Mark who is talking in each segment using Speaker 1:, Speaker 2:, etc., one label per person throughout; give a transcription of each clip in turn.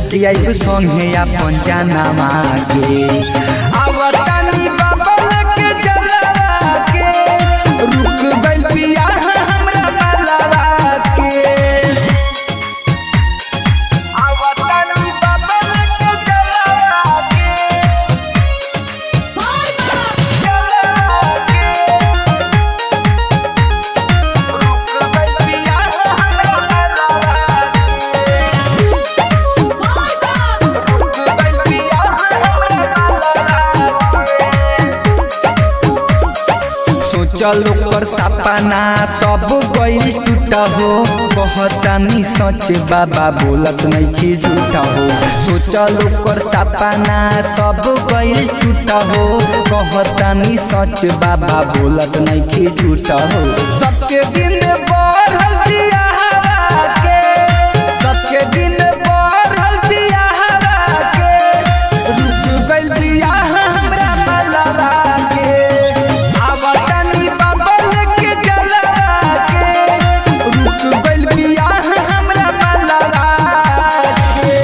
Speaker 1: लेके आइब संगे अपन जानामा के आवतानी बाबा लेके जलवा के रुक गइल बिया हमरा मालवा के आवतानी बाबा लेके जलवा के जलवा के रुक गइल बिया हमरा मालवा सोचल ओकर सपना सब गई टूटा हो कहतानी सच बाबा बोलत नहीं कि झूठा हो सोचल ओकर सपना सब गई टूटा हो कहतानी सच बाबा बोलत नहीं कि झूठा हो सबके दिन बढ़ल बियाहवा के सबके दिन बढ़ल बियाहवा के रुक गइल बियाह हमरा मलवा के आवतानी बाबा लेके जलवा के रुक गइल बियाह हमरा मलवा के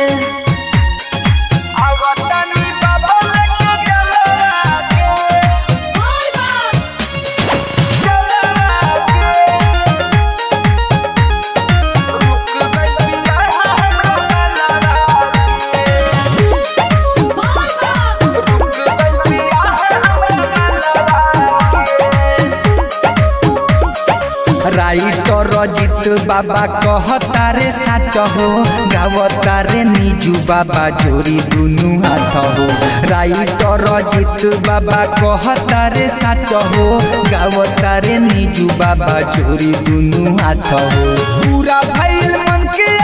Speaker 1: आवतानी बाबा लेके जलवा के जलवा के रुक गइल बियाह हमरा मलवा के राइटर रजित बाबा कहता रे साच हो गावता रे निजू बाबा जोड़ी दुनु हाथ हो राइटर रजित बाबा कहता रे साच हो गावता रे निजू बाबा जोड़ी दुनु हाथ हो पूरा भइल मन के